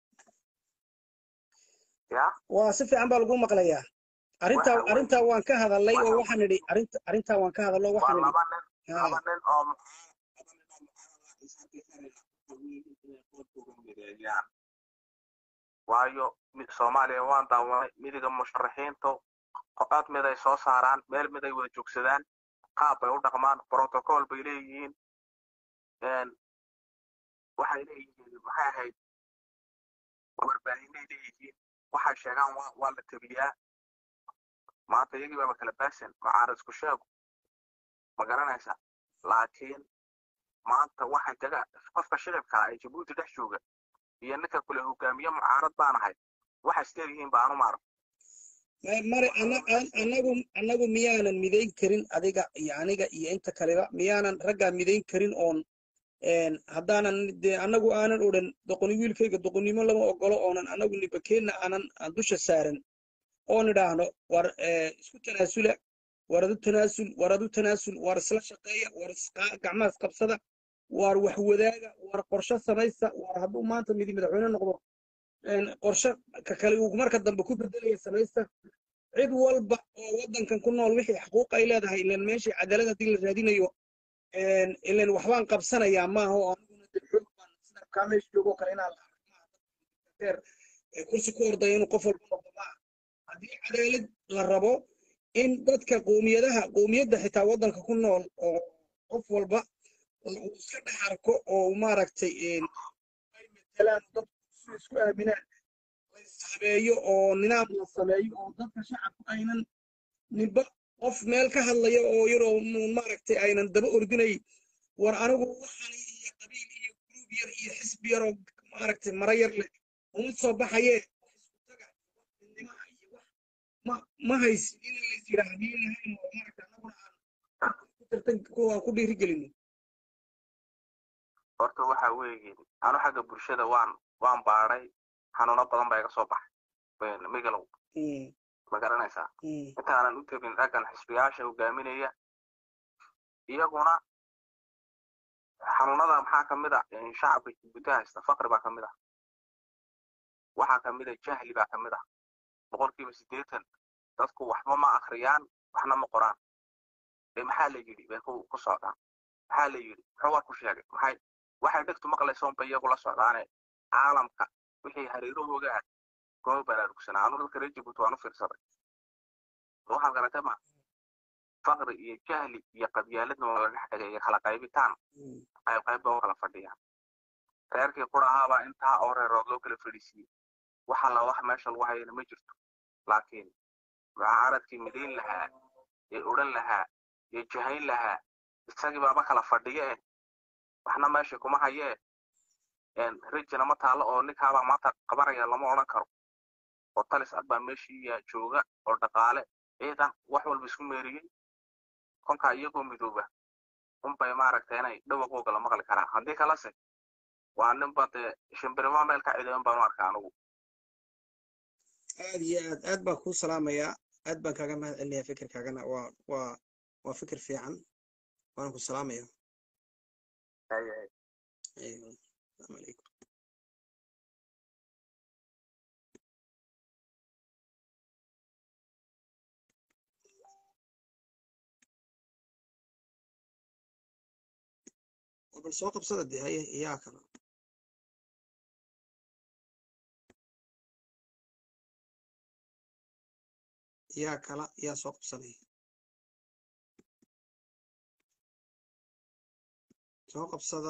ya waa si fiican baa lagu maqlayaa arrintaa Waxa weeye- arrintaa waan ka hadalay oo waxa waxaan idhi arrinta arrintaa waan ka hadallo waa waxaan idhi laba nin haa laba nin oo laba nin oo mucaarada is arki karaya inay qoorkooda mideeyaan waayo mi- soomaaliya waan daawanay midiga musharaxiintu cod mid ay soo saaraan meel mid ay wada joogsadaan qaab bay u dhaqmaan protocol bay leeyihiin een, waxay leeyihiin maxay ahayd warbaahinay leeyihiin waxay sheegaan waa waa la tabiyaa maanta iyagii baaba kala baasan mucaarad isku sheego ma garanaysa laakiin maanta waxay taga qofka shicibka ee jabuuti dhex jooga iyo ninka kule hogaamiye mucaarad baan ahay waxay isleeyihiin baanu maarag Ma- mare ana- an- anagu anagu miyaanan midayn karin adiga iyo aniga iyo inta kaleba miyaanan raggaa midayn karin oon een, haddaanan dee anagu aanan odhan doqoni wiilkayga doqonnimo lama ogolo oonan anagu nibakeenna aanan aan dusha saaran oon idhaahno war eh, isku tanaasula war adu tanaasul war adu tanaasul war isla shaqeeya war isqa- gacmaha isqabsada waar wax wadaaga waar qorshe samaysta waar hadduu maanta midi madaxweyne noqdo een, qorshe ka kale uu marka dambe ku bedelaya samaysta cid walba oo waddankan ku nool wixii xuquuq ay leedahay ilan meeshii cadaalad haddii la raadinayo een, ilan waxbaan qabsanayaa maaha oo aniguna dee xoog baan sida kaa meesha joogoo kale inaan la arko maaha deer ee kursi ku ordaya inuu qof walba noqdo maaha haddii cadaalad la rabo in dadka qoomiyadaha qoomiyadda xitaa waddanka ku nool oo qof walba uu iska dhex arko oo maaragtay een, ay metelaan dadku si isku aaminaan la ishabeeyo oo nidaam la sameeyo oo dadka shacabku aynan ninba qof meel ka hadlaya oo yaroo mu- maaragtay aynan daba ordinay war anigu waxani iyo qabiil iyo gruub yar iyo xisbi yaroo maaragtay mara yar leh uma soo baxayee wax isku taga wax midnimo ah iyo wax ma ma haysin in la is yidhaah haddii lahayn oo maaragtay annaguna aan ku tartan ku- aan ku dhiirigelino horta waxa weeye anu xagga bulshada waan waan baadhay xanuuno badan baa iga soo baxay Een, migalow Mm, ma garanaysaa mm, intaanan u tegin raggan xisbiyaasha hogaaminaya iyaguna xanuunada maxaa ka mid ah een, shacabka jibuuti haysta faqri baa ka mid ah waxaa ka mid ah jahli baa ka mid ah boqolkiiba siddeetan dadku waxba ma akhriyaan waxna ma qoraan ee maxaa la yidhi bay ku ku socdaan maxaa la yidhi muxuu war ku sheegay maxay waxay dhegtu maqlaysoon bay iyagu la socdaane caalamka wixii hareerahooga ah gooba baraarugsanaa anu dadka reer jibuuti waan u fiirsaday waxaad garatay ma faqri iyo jahli iyo qabyaaladna waa la dhex dhigay iyo kala qaybitaan mm. qayb qayb baa u kala fadhiyaan reerkii qurahaabaa intaa oo reerood loo kala fadhiisiiyey waxa la wax meesha lagu hayana ma jirto laakiin mucaaradkii midayn lahaa ee odhan lahaa ee jahayn lahaa isagii baaba kala fadhiye eh waxna meesha kuma hayee een, rijina ma taalo oo ninkaabaa maanta qabanaya lama odhan karo oo talis ad baa meeshii yaa jooga oo dhaqaale ciidan wax walba isku meeriyey kolkaa iyagoo midooba unbay maaragtay inay dhawaqooga la maqli karaa haddii kalese waa ninba dee shimbirima meel ka cidayan baan u arkaa anigu aad iyo aad aad baan kuu salaamayaa aad baan kaaga mahad celinayaa fikirkaagana waa waa waa fikir fiican waan ku salaamaya Ay, ay. aywa asalaamu calaykum oo bal soo qabsada dee haye iyaa kala yaa kala yaa soo qabsanaya soo qabsada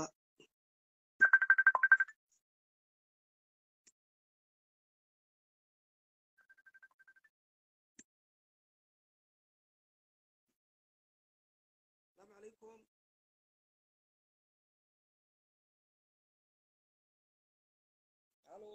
السلام عليكم الو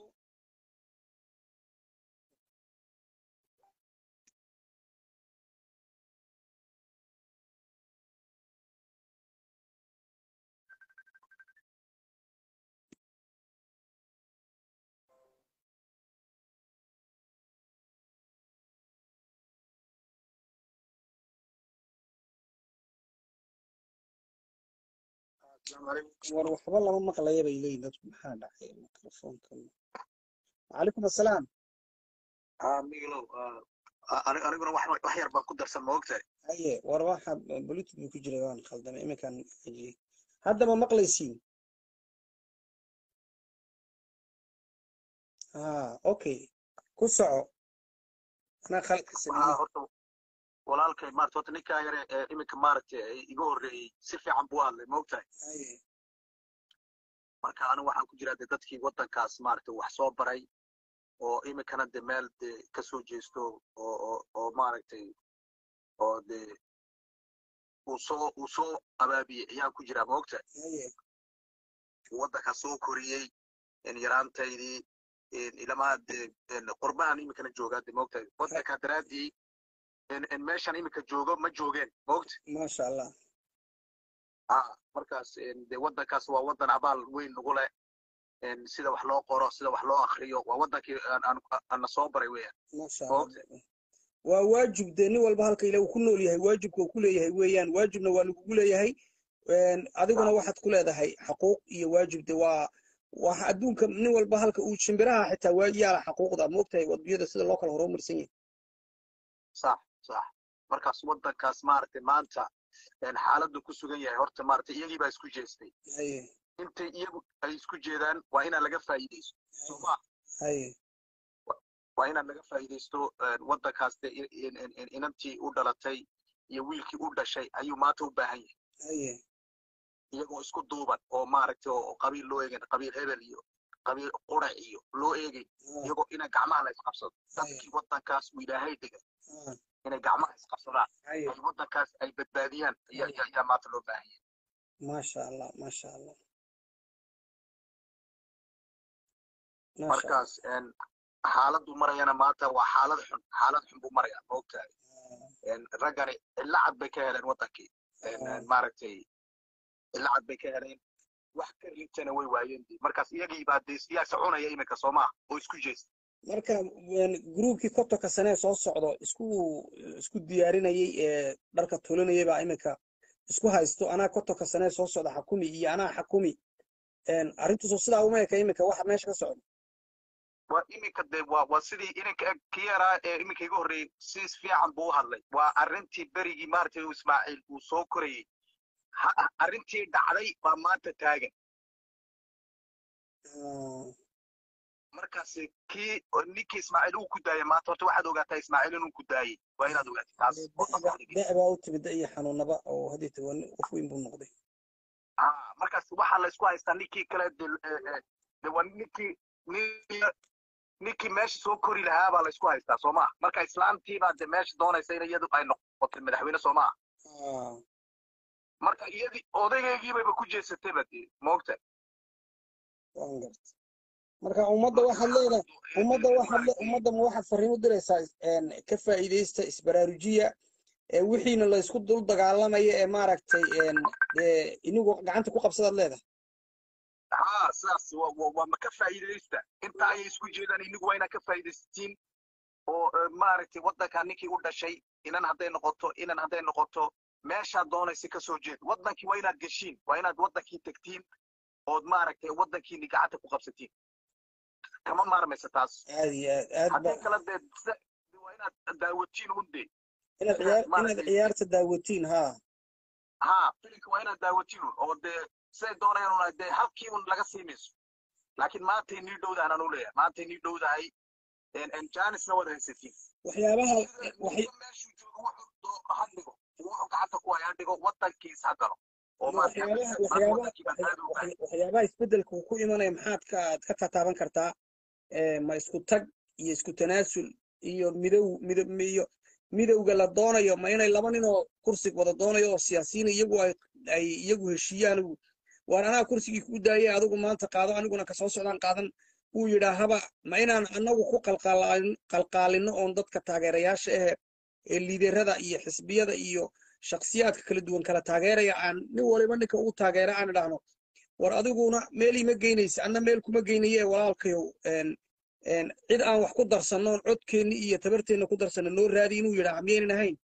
السلام عليكم war waxba lama maqlaya bay leeyihin dadku maxaa dhacay mikrofoonkan وعليكم السلام ها ميغلو aniguna wax wax yar baan ku darsan ma ogtahay haye war waxa bluetooth buu ku jiray waan khaldamay iminkaan ajiyey hadda ma maqlaysiin ha okay ku soco anaa khalqi haa sameeyey horta walaalkay maarata horta ninkaa yare ee iminka maaragtay iga horreeyey si fiican buu u hadlay ma ogtahay haye marka anigu waxaan ku jiraa de dadkii waddankaas maaragtay wax soo baray oo iminkana de meel de ka soo jeesto oo oo oo maaragtay oo de uu soo uu soo abaabiyey ayaan ku jiraa ma ogtahay haye waddankaa soo koriyey in yaraantaydii in ilamaa de in qurbahan iminkana joogaa de ma ogtahay waddankaa daraaddii in in meeshan iminka joogo ma joogeen ma ogta maasha allah ah markaas in de waddankaas waa waddan abaal weyn nagu leh in sida wax loo qoro sida wax loo akriyo waa waddankii aan aan aan soo baray weeyaan maasha ma allah ogta waa waajib dee nin walba halka ilaah uu ku nool yahay waajibka uu ku leeyahay weeyaan waajibna waa lagugu leeyahay adiguna waxaad ku leedahay xaquuq iyo waajib de waa waxa adduunka nin walba halka uu shimbiraha xitaa waa yaala xaquuqda moogtahay wadbiyada sida loo kala horumarsan yahay sax sax markaas waddankaas maaragtay maanta xaaladdu ku sugan yahay horta maaragtay iyagii baa isku jeestay haye intay iyagu ay isku jeedaan waa inaan laga faa'iidaysto sooma haye waa inaan laga faa'iidaysto waddankaas de inantii u dhalatay iyo wiilkii u dhashay ayuu maanta u baahan yahay haye iyagoo isku duuban oo maaragtay oo qabiil loo eegayn qabiil hebel iyo qabiil qurac iyo loo eegay iyagoo ina gacmaha la isqabsado dadkii waddankaas uu ilaahay dhigay Ah, inay gacmaha isqabsadaan haye ay waddankaas ay badbaadiyaan ayaa ayaa- ayaa maanta loo baahan yahay maasha allah maasha allah maasha allah markaas een, xaaladdu marayana maanta waa xaalad xun xaalad xun buu maraya maogtahay een, raggani lacag bay ka heleen waddankii een, een, maaragtay lacag bay ka heleen wax ka rintana way waayeen dee. markaas iyagii baa dee siyaasa cunaya iminka soomaa oo isku jeesta marka gruubkii kotonka sanee soo socdo isku isku diyaarinayay ee dharka tulinayay baa iminka isku haysto anaa kotonka sanee soo socda xakumi iyo anaa xakumi arrintuusu sidaa uma eka iminka waxa meesha ka socda waa iminka dee waa waa sidii ininka eg kii yaraa ee iminka iga horreeyey si fiican buu u hadlay waa arrintii berigii maaragtay uu ismaaciil uu soo korayey ha- arrintii dhacday baa maanta taagan Ah, markaas kii ninkii ismaaciil uu ku daayay maanta horta waxaad ogaataa ismaaciil inuu ku daayey waa inaad ogaatid taas dee oo da- maskaxda da- baa u timid iyo xanuunaba oo hadeeta waa nin qof weyn buu noqday ah markaas waxaa la isku haystaa ninkii kale de eh, eh, de waa ninkii nin- ninkii meesha soo kori lahaa baa la isku haystaa soo maa marka islaantiibaa de meesha doonaysa in iyadu ay noqotay madaxweyne soo maa Ah, marka iyadii odaygeegiibayba ku jeesatayba dee moogta waan garta marka ummadda waxaad leedahay ummadda waxaad le- ummadda ma waxaad fariin u diraysaa een, ka faa'iidaysta isbaraarujiya ee wixiina la isku dul dagaalamaya ee maaragtay een, dee inigu gacanta ku qabsadaad leedahay haa sidaas waa waa- waa ma ka faa'iidaysta inta ayay isku jeedaan inigu waa inaad ka faa'iidaysatiin oo eh, maaragtay waddanka ninkii u dhashay inan hadday noqoto inan hadday noqoto meeshaad doonaysa ka soo jeed waddankii waa inaad geshiin waa inaad waddankii tegtiin ood maaragtay waddankiini gacanta ku qabsatiin kama maarmaysa taas aad iyo aad aad haddii ba kale dee se- waa inaad daawatiin unde inaad ciyaar inaad maaragtay ciyaarta daawatiin haa haa filinka waa inaad daawatiin un oo dee siday doonayaan una dee halkii un laga sii mayso laakiin maantay nii dhowdahan anu leeyahay maantay nii dhowdahay janisna waad haysatiin waxyaabaha sida waxay ninka meeshuu joogo wuxuu doo- ha dhigo wuxuu gacanta ku haya ha dhigo waddankiis ha galo oo maaragtay waxyaabaha maanta waxyaabaha waddankii badbaado u baahan waxya- waxyaabaha isbeddelka uu ku imanaya maxaad ka aad ka tataaban kartaa Ee, ma isku tag iyo isku tanaasul iyo midow mido iyo midowga la doonayo ma inay laba nin oo kursiga wada doonayo oo siyaasiyiin iyagu ay ay iyagu heshiiyaan waan anaa kursigii kuu daayay adigu maanta qaado aniguna kasoo socdaan qaadan uu yidhaahaba ma inaan anagu ku qalqaalin- qalqaalino oon dadka taageerayaasha ahe ee liiderada iyo xisbiyada iyo shakhsiyaadka kala duwan kala taageeraya aan nin waliba ninka ugu taageera aan idhaahno war adiguna meel ima geynaysa anna meel kuma geynaye walaalkayow een- een cid aan wax ku darsannoon codkeenni iyo tabarteenna ku darsanno noo raadi inuu yidhaaha miyaynan ahayn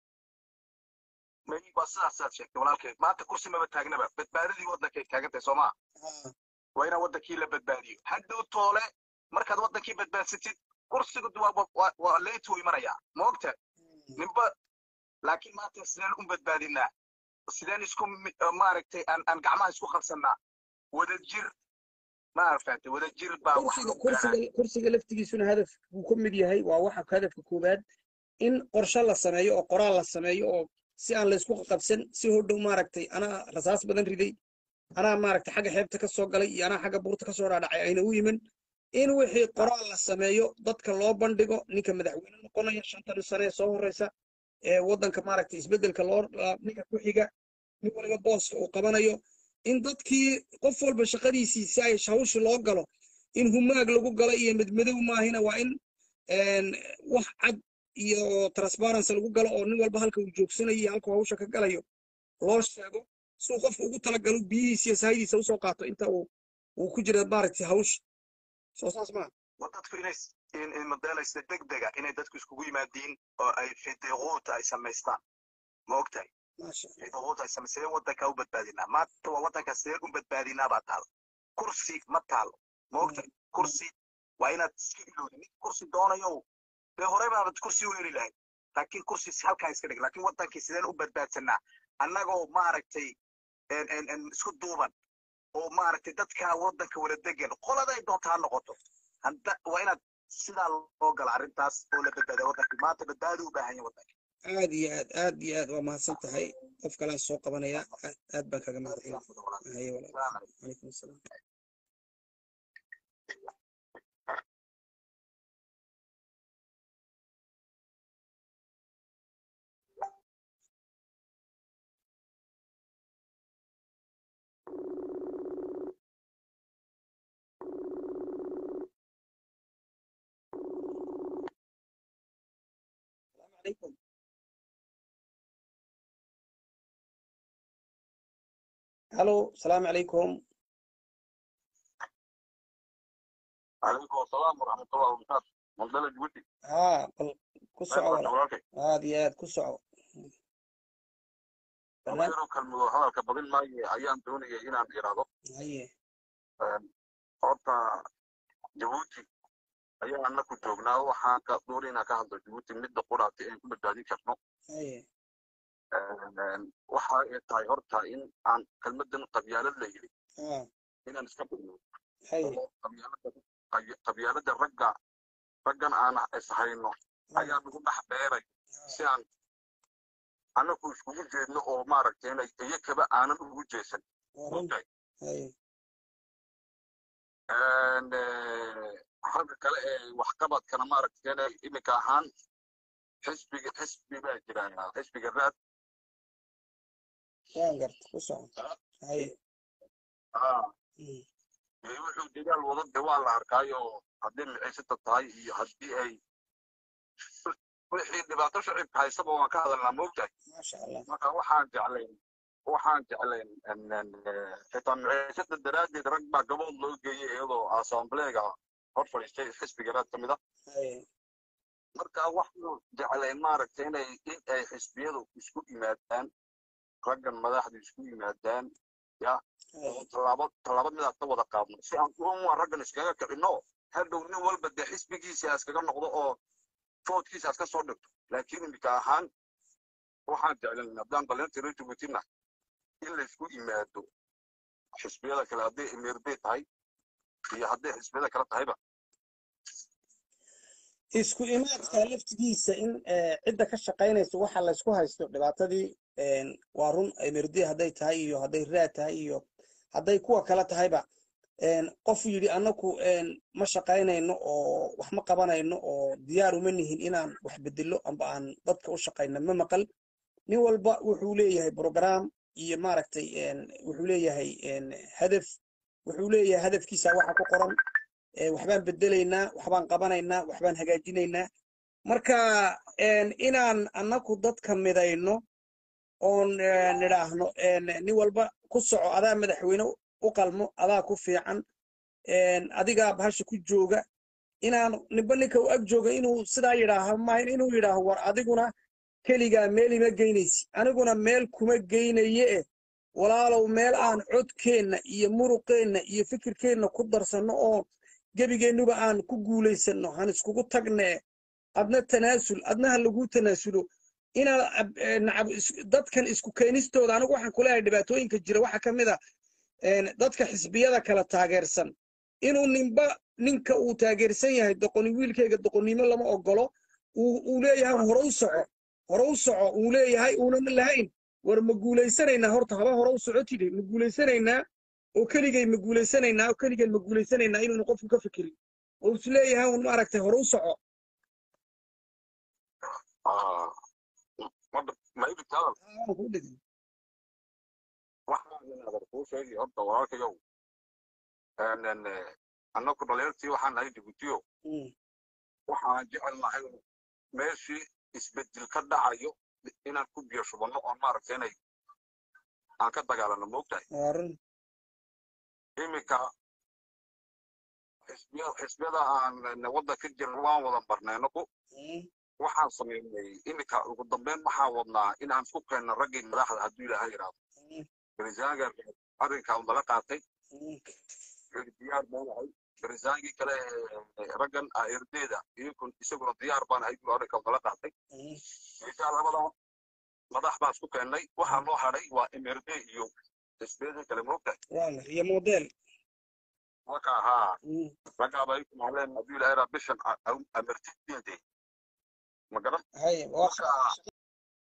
May- waa sidaasaad sheegtay walaalkay maanta kursi maba taagnaba badbaadadii waddankay taagantahay soo maa waa inaan waddankii la badbaadiyo hadhow toole markaad waddankii badbaadsatid kursigu waa waa- waa waa leytuu imanayaa ma ogta ninba laakiin maanta sideen u badbaadinaa sideen isku mi- maaragtay aan aan gacmaha isku qabsannaa wadajir ma fahantay wadajir baa wax kursiga lagu garanaya kursiga kursiga laftigiisuna hadaf buu ka mid yahay waa waxa hadafka koowaad in qorshe la sameeyo oo qoraal la sameeyo oo si aan laysku qabsan si hodhow maaragtay anaa rasaas badan riday anaa maaragtay xagga xeebta ka soo galay iyo anaa xagga buurta ka soo dhaadhacay ayna u yimin in wixii qoraal la sameeyo dadka loo bandhigo ninka madaxweyne noqonaya shantan sane ee soo horeysa ee waddanka maaragtay isbeddelka loo ninka ku xiga nin waliba booska uu qabanayo in dadkii qof walba shaqadiisii si ay hawshii loo galo in humaag lagu galo iyo madmadow maahina waa in een, wax cad iyo transparency lagu galo oo nin walba halka uu joogsanayo iyo halka uu hawsha ka galayo loo sheego si uu qofka ugu talagalo biyihiisa iyo sahaydiisa usoo qaato inta uu uu ku jira maaragtay hawsha soo saas maa waa dadku inay s- in in modelaysta degdega inay dadku iskugu yimaadiin oo ay fideequuta ay samaystaan ma ogtahay maasha cid awood haysa sidee waddanka u badbaadinaa maanta waa waddanka sidee u badbaadinaa baa taalo kursi ma taalo moogta kursi waa inaad iska ilowdi nin kursi doonayo dee hore baabad kursi u heli lahayd laakiin kursi halkaa iska dhig laakiin waddankii sideen u badbaadsanaa annagoo maaragtay en- en- en isku duuban oo maaragtay dadka waddanka wada degan qoladay doonta ha noqoto hadda waa inaad sidaa loo gala arrintaas oo la badbaadiya waddanka maanta badbaadi u baahan yahay waddanka aad iyo aad aad iyo aad waa mahadsan tahay qof kalaan soo qabanaya aad aad baan kaga mahadcelin haye walaal calaykum asalaam السلام عليكم الو السلام عليكم calaykum asalaam waraxmatullahi wabarakaatu mandala jabuuti ها بل كسعة ولا walaalkay هذه هاد كسعة laba yaroo kalmadoo hadalka badin maayo ayaan doonayay inaan iraado هي horta jabuuti ayaa anaku joognaa waxaan ka doonay inaan ka hadlo jabuuti midda quraati aan ku badbaadin karno هي waxa ay tahay horta in aan kelmadan qabyaalad la yidhi ها inaan iska bigno هي oo qabyaalada qay- qabyaalada ragga raggan aan ishayno ayaa nagu dhex dheeray si aan anaku iskugu jeedno oo maaragtay inay iyakaba aanan ugu jeesan ورن ogtahay هي And, eh, xagga kale ee waxqabadkana maaragtay inay iminka ahaan xisbiga xisbi baa jira xisbiga raad وين قرت كسعة هي مم. ee wuxuu dagaal wada de waa la arkaayo haddii micisata tahay iyo haddii ay wixii dhibaato shacibka haysaba waan ka hadalnaa moogtahay ما شاء الله marka waxaan jeclayn waxaan jeclayn en- en, eh, xitaa micisada daraaddeed rag baa gabood loo geeyey iyadoo assambleega hor fadhiistay xisbiga raad ka mid ah هي marka waxaan jeclayn maaragtay inay in ay xisbiyadu isku yimaadaan raggan madaxdu isku yimaadaan ya oo هي tallaabo tallaabo midaad ka wada qaadno si aan uwa raggan iskaga kicino hadhow nin walba dee xisbigiisa iskaga noqdo oo foodkiisa iska soo dhigto laakiin imika ahaan waxaan jeclan haddaan dhalinta reer jabuutina in laysku yimaado xisbiyada kale hadday emirbay tahay iyo hadday xisbiyada kale tahayba isku imaadka laftigiisa in eh, cidda ka shaqaynaysa waxa la isku haysto dhibaatadii een, waa run emirdi hadday tahay iyo hadday raad tahay iyo hadday kuwa kale tahayba een, qof yidhi annaku een, ma shaqaynayno oo wax ma qabanayno oo diyaar uma nihin inaan wax bedelo amba aan dadka u shaqayno ma maqal nin walba wuxuu leeyahay program iyo maaragtay een, wuxuu leeyahay een, hadaf wuxuu leeyahay hadafkiisa waxa ku qoran ee, waxbaan bedelaynaa waxbaan qabanaynaa waxbaan hagaajinaynaa marka een, inaan annaku dadka midayno oon eh, nidhaahno een, nin walba ku soco adaa madaxweyne u qalmo adaa ku fiican een, adigaa bahasha ku jooga inaan ninba ninka u ag jooga inuu sidaa yidhaaho maahin inuu yidhaaho war adiguna keligaa meel ima geynaysi aniguna meel kuma geynaye eh walaalow meel aan codkeenna iyo muruqeenna iyo fikirkeenna ku darsanno oo gebigeennuba aan ku guulaysanno han iskugu tagne adna tanaasul adna ha laguu tanaasulo inaad ab- eh, nacab is- dadkan isku keenistooda anigu waxaan kuleeyahay dhibaatooyinka jira waxaa ka mid a een, dadka xisbiyada kala taageersan inuu ninba ninka uu taageersan yahay doqoni wiilkayga doqonnimo lama ogolo uu uu leeyahay hore u soco hore u soco uu leeyahay uunan lahayn war ma guulaysanaynaa horta haba hore u socotide ma guulaysanaynaa oo keligay ma guulaysanaynaa oo keligeen ma guulaysanaynaa inuuna qofku ka fikirin oo is leeyahay un maaragtay hore u soco Ah, ma- ma ibigta hadal Aan ku dhigin. waxaan inaadan kuu sheegi horta walaalkayow En- en, eh, annaku dhalinyartii waxaan nahay jabuutiyo Mm, waxaan jecel nahay meeshii isbedel ka dhacayo inaan ku biyo shubanno oon maaragtay inay aan ka dagaalano moogtahay waa run iminka xisbiya xisbiyada aan wadda ka jirno waan wada barnay annagu Mm, waxaan sameynay iminka ugu dambeyn waxaan wadnaa inaan isku keenno raggii madaxda hadduu ilaahay yidhaahdo barisaanka arrinkaa naga qaatay diyaar baan ahay barisaankii kale raggan erdeeda iyakun isaguna diyaar baan ahay buu arrinkaa nala qaatay insha labada madax baan isku keennay waxaa noo hadhay waa mrd iyo isbeedii kale moogta waala iyo model marka haa raggaaba ay kumahleen hadduu ilaahay raa bishan amartidinde ma garan hay waa marka